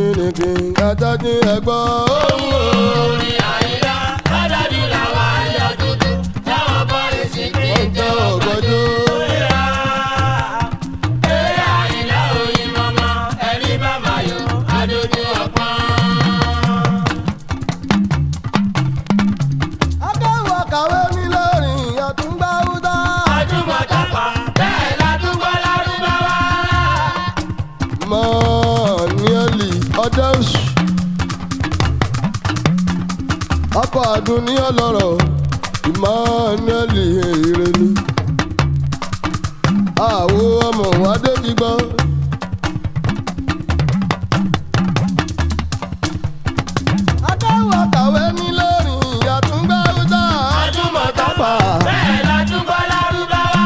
gbìngbìngbìn adájú ẹgbọ́ ohun o. orin àyíká lọ́dọọdún làwọn ayọ̀ dúdú táwọn bọ́ọ̀lù sí ní ìjọ ògbójú. eré àyíká oyin mọ́mọ́ ẹni bá máa yọ adójú ọpọ́n. akẹ́wọ̀ kàwé nílẹ̀rìn àtúngbà húdà. Adúmọ̀tàpá bẹ́ẹ̀ ládùúgbò lárúbáwá. mọ́ọ̀nìẹ́lì ọ̀dẹ́sù. ọkọ̀ àdùn ní ọlọ́rọ̀ ìmọ̀ọ́nìẹ́lì ìrẹ́lú. àwo ọmọ wa débi gbọ́. akẹ́wọ̀ kàwé nílẹ̀rìn àtúngbà húdà. Adúmọ̀tàpá bẹ́ẹ̀ ládùúgbò lárúbáwá.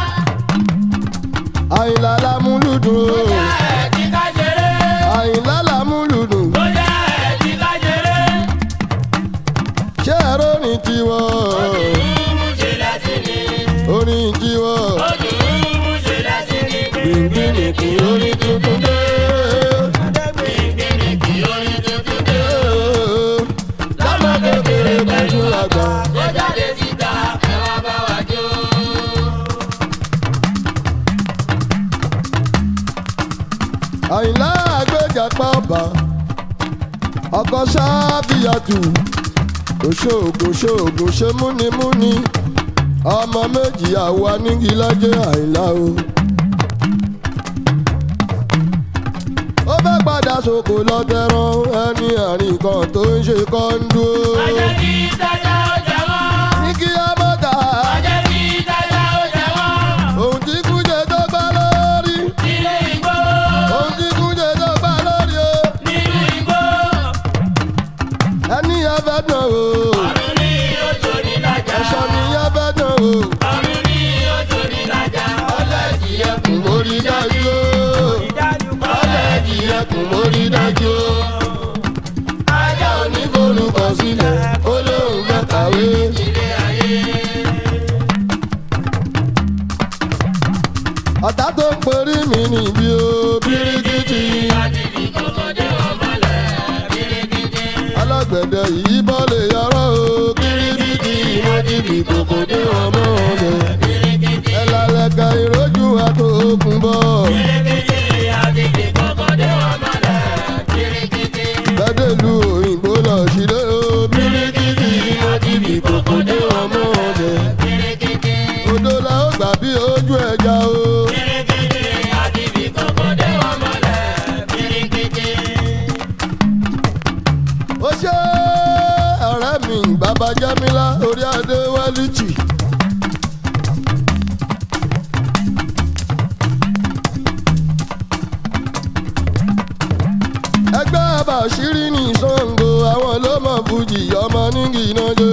àyìnlá lámúlùdùn o. Bóyá ẹ̀ ti ká ṣeré. àyìnlá lámúlùdùn. Bóyá ẹ̀ ti ká ṣeré. ṣé ẹ̀rọ ní tiwọn. Ojúmú ṣe lẹ́sìn ni. orin tiwọn. Ojúmú ṣe lẹ́sìn ni. gbìngbìngbìn orin tuntun dé. Gbìngbìngbìn orin tuntun dé. lámà kékeré pẹ̀lú àgbà. Ó jáde síta ẹ wá bá wa jó. àyìnlá àgbéjàpá ọba. ọkọ sábìyàtù. òṣoògùn ṣoògùn ṣe múnimúni. ọmọ méjì àwa nígi lájẹ àyìnlá o. ó fẹ́ padà sóko lọ́tẹ̀rán ẹni àrìn kan tó ń ṣe kọ́ńdú. Ajẹ́ kí tájà ó jẹ wọ́n. ní kí á mọ́ta. Ajẹ́ kí tájà ó jẹ wọ́n. ohun tí kújẹ tó gbá lórí. Nínú igbó. ohun tí kújẹ tó gbá lórí o. Nínú igbó. ẹni yẹn fẹ́ dán o. Ọ̀run ní ojú ní lájà. ẹ̀ṣọ́ ni yẹn fẹ́ dán o. Ọ̀run ní ojú ní lájà. Ọlẹ́jì ẹkùn mórí dájú o. ọlẹ́jì ẹkùn mórí dájú. ajá òní forúkọ sílẹ̀ ó lóun fẹ́ kàwé. Ilé ayé. ọ̀tá tó ń perí mi níbi o. bíríkìtì. Adìrí kọ̀kọ́dé ọmọlẹ̀ bíríkìtì. alágbẹ̀dẹ yìí bọ́ lè yọrọ o. bíríkìtì. mọ́tìbì kòkò dé ọmọ rẹ̀. Bíríkìtì. ẹ̀làlẹ̀kà ìrójú àtòkùn bọ̀. Bíríkìtì. Adìrí kọ̀kọ́dé ọmọlẹ̀ bíríkìtì. bẹ́dẹ̀lú òyìnbó lọ sílé o. bíríkìtì. mọ́tìbì kòkò dé ọmọ rẹ̀. Bíríkìtì. odò la ó gbà bí ojú ẹja o. Bíríkìtì. Adìrí kọ̀kọ́dé ọmọlẹ̀ bíríkìtì. ó ṣe ọ̀rẹ́ mi bàbá jámílá orí adé wálìtì. ẹgbẹ́ àbàṣírí ní sango àwọn ló mọ̀ fújì ọmọ nígi náà jẹ́.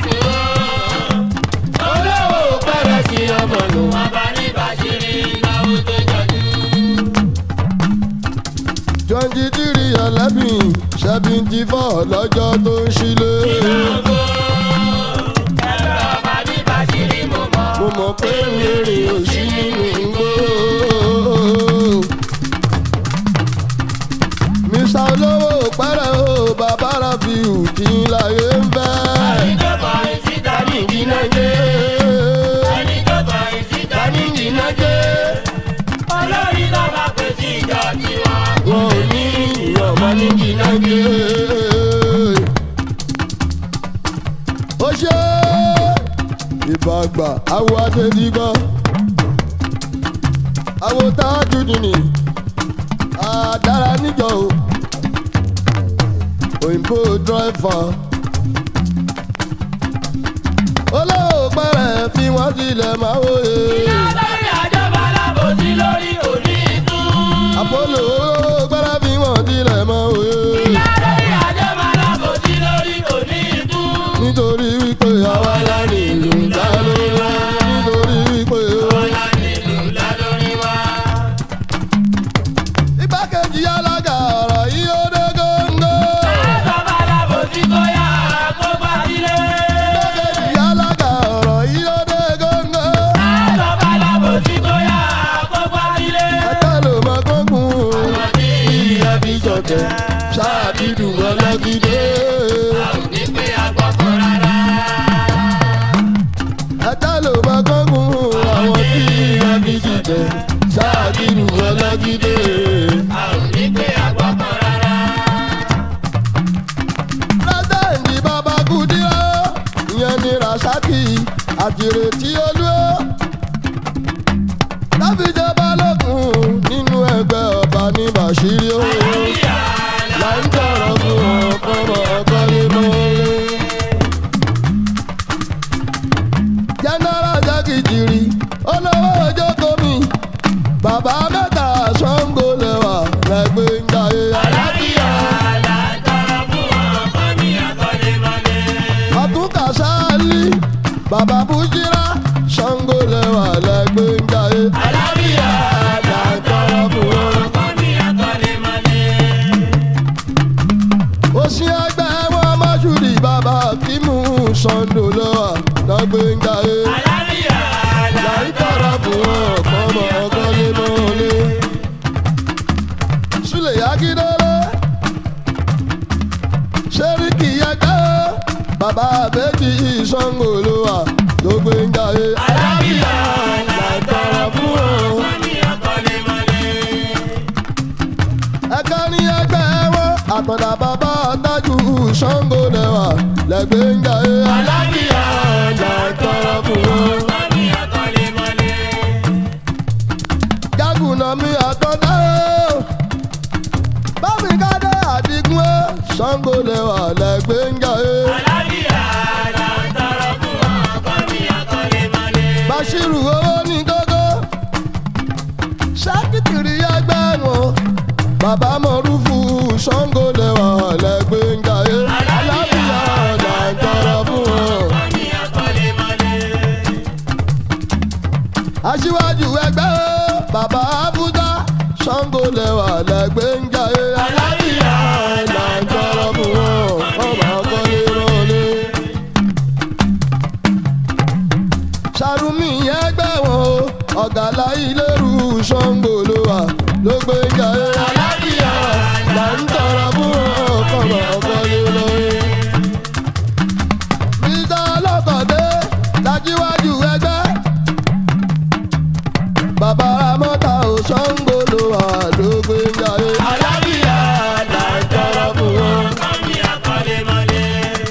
olówó pẹ̀rẹ̀ sí ọmọ lò wá bá ní bàṣírí náwó tó jọjú. twenty three eleven seventy four lọ́jọ́ tó ń ṣílé. Ògo ẹgbẹ́ ọba ní bàṣírí mo mọ̀. mo mọ̀ pé rere ò sí nínú igbó. mr olówó pẹ́rẹ́ o bàbá rafiu kí n láyé ń fẹ́. ẹni tó kọ ìsíta ní ìdíná jẹ́. ẹni tó kọ ìsíta ní ìdíná jẹ́. olórí tó bá pè sí ìjọ tiwọn. wọn ò ní ìyọ̀mọ́ ní jìnnàjẹ́. ó ṣe ìbàgbà awo adédìgbọ́ awo tájú nìní àdára níjọ o òyìnbó dírẹ́fà olówó pẹ́rẹ́ fi wọ́n sílẹ̀ máa wòye lórí àjọba alábòsí lórí òní ìtú. àpolo olówó pẹ́rẹ́ fi wọ́n sílẹ̀ máa wòye. lórí àjọba alábòsí lórí òní ìtú. nítorí wípé àwa la ní ìlú ńlá lórí wa nítorí wípé ọ̀la nílùú ńlá lórí wa. igbákejì alága ọ̀rọ̀ yìí ó dé góńgó. àjọba alábòsí kó yá kó bá sílé. igbákejì alága ọ̀rọ̀ yìí ó dé góńgó. àjọba ṣáàkìdù ọlọ́gídé. a ò ní pé agbọ́kọ̀ rárá. ẹ̀dá ló bá gángun àwọn tí agídí jẹ ṣáàkìdù ọlọ́gídé. a ò ní pé agbọ́kọ̀ rárá. pírẹ́sẹ̀ǹtì bàbá kùdíọ́ ìyẹn ni rasaki àtìrètí olú láfíjẹ́ balógun nínú ẹgbẹ́ ọba ní bàṣírí o là ń tọrọ fún ọkọ̀rọ̀ ọkọ̀lé mọ́lé. jẹ́nẹ́rà jákèjìrì olówó ojókòó mi bàbá mẹ́ta ṣọ́ngó lẹ́wà lẹ́gbẹ́ ń jayé alábíyá. là ń tọrọ fún ọkọ mi akọ́lémọlé. ọtún kàṣáálí bàbá bújírá ṣàngó lẹwà lẹgbẹ ń jayé. alábíyá là ń tọrọ fún ọkọ mi akọ́lémọlé. òsì ẹgbẹ́ wọn máṣúrì bàbá kímù sàndó lẹwà lẹgbẹ ń jayé. alábíyá là là ń ń tọrọ fún ọkọ ọmọ ọkọlé mọ́lé. súlẹ̀ yágídélé sẹ́ríkì ẹgbẹ́ bàbá àbẹ́jì ṣàngó lẹwà lẹgbẹ ń jayé. alábíyá là ń tọrọ fún ọkọ mi akọ́lémọlé. ẹ̀ka ní ẹgbẹ́ wọn àtọ̀dá bàbá tájú ṣàngó lẹ́wà lẹ́gbẹ́ ń jayé. alábíyá là ń tọrọ fún ọkọ mi akọ́lémọlé. jágùnà mi àtọ̀dá o bámi kádé àdìgún o ṣàngó lẹ́wà lẹ́gbẹ́ ń jayé. alábíyá là ń tọrọ fún ọkọ mi akọ́lémọlé. Bàṣírù owó ní gógó ṣákìtìrì ẹgbẹ́ wọn bàbá mọ̀rúfù ṣàngó lẹ́wà lẹ́gbẹ́ ń jayé. alábìyá là ń tọrọ fún wọn. ọkọ mi akọ́lémọlé. aṣíwájú ẹgbẹ́ o bàbá abúdá ṣàngó lẹ́wà lẹ́gbẹ́ ń jayé alábìyá là ń tọrọ fún wọn ọmọ akọ́lé rọlé. sàrùmí ẹgbẹ́ wọn o ọ̀gá láyé lérú ṣàngó ló wà ló gbé ń jayé alábìyá là ń tọrọ fún wọn ọmọ akọ́lé rọlé. bíjà ọlọ́kọ̀dé lájíwájú ẹgbẹ́ bàbá ramọ́ta ò ṣàngó ló wà ló gbé ń jayé. alábìyá là ń tọrọ fún wọn. ọkọ mi akọ́lémọlé.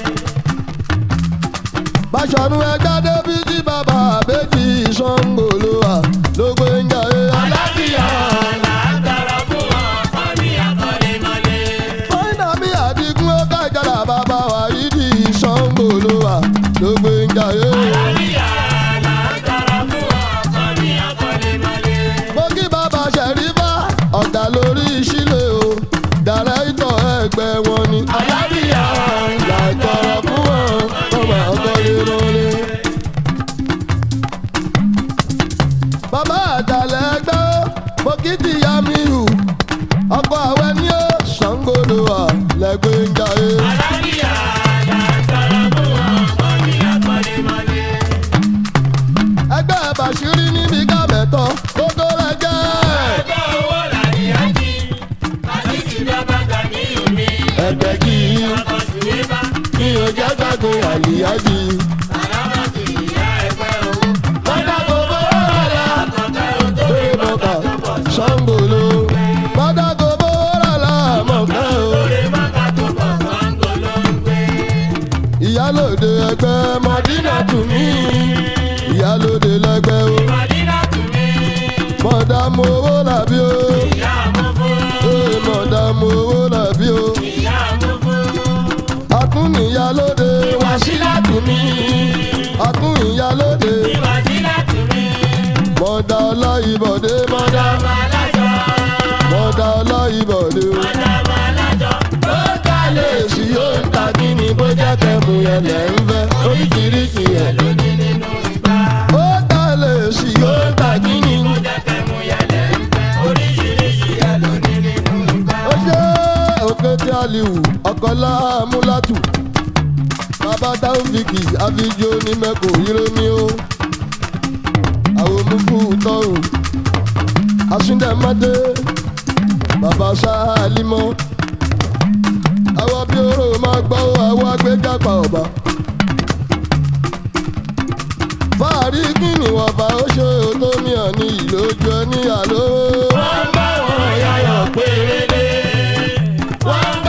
báṣọ̀nù ẹgbẹ́ débi tí bàbá àbẹ́jì ṣàngó ló wà ló gbé ń jayé. alábìyá là ń tọrọ fún ọkọ mi akọ́lémọlé. fọ́nà mi àdìgún ó kájọra bàbá wa yìí di ṣàngó ló wà ló gbé ń jayé. alábíyá là ń tọrọ fún ọkọ mi akọ́lémọlé. mo kí bàbá ṣẹ̀rífà ọ̀gá lórí ìṣílẹ̀ o dàrẹ́tọ̀ ẹgbẹ́ wọn ni. alábìyá là ń tọrọ fún wọn ọmọ ọgọ́lé rọlé. bàbá àjàlẹ̀ ẹgbẹ́ o mo kí tìyá mi hù ọkọ̀ àwẹ̀ ní ó ṣàngó ló wà lẹ́gbẹ́ ń jayé. alábíyá là ń tọrọ fún ọkọ mi akọ́lémọlé. ẹgbẹ́ bàṣírí níbi kábẹ̀tọ̀ kókó rẹ̀ jẹ́. ẹgbẹ́ owó làníyájí lásìkò ìjọba gbà ní omi. ẹgbẹ́ kì í ọkọ̀ sùwébà mi ò jẹ́ gbàgbé àlìyájí. alábàtì ìyá ẹgbẹ́ owó. mọ́tà gbogbo rárá ọkọ̀ tó lórí mọ́kà ṣàngóló. mọ́tà gbogbo rárá mọ̀ká o. lè má ká tó bọ̀ Ṣàngó ló ń gbé. ìyálòde ẹgbẹ́ mọ̀dínà tù mí. ìyálòde lẹ́gbẹ́ o. Màdínà tù mí, mọ̀dà mo owó làbí o. ìyá àmúfú, ee mọ̀dà mo owó làbí o. ìyá àmúfú. akún ìyálòde wàsílà tù mí. akún ìyálòde Màdínà tù mí, mọ̀dà ọláyìnbọ̀dé mọ̀dà ọmọ alájọ, mọ̀dà ọláyìnbọ̀dé o. ọmọ alájọ. ó kálẹ̀ èsì yóò ń ta kí ni bó jẹ́ kẹ́mu yẹn lẹ̀ ń fẹ́ oríṣiríṣi ẹ̀ ló ní. Lóní nínú ìgbà, ó kálẹ̀ èsì yóò ń ta kí ni. ó jẹ́ kẹ́mu yẹlẹ̀ ń fẹ́. Oríṣiríṣi ẹ̀ lóní nínú ìgbà. ó ṣe òkè tí a lè wù ọkọlá amúlátù bàbá táwọnfìkì àfijó ní mẹ́kò ìrẹ́mi o àwọn mufu tọrùn àsúndẹ̀mọ́dé bàbá sáálímọ́ àwọn bí oró máa gbọ́ àwọn agbẹ́jàpá ọba. fàárí kí ni wọ́n bá ó ṣe tó mi hàn ní ìlójú ẹni àlọ́. wọ́n bá wọn yayọ̀ péré. wọ́n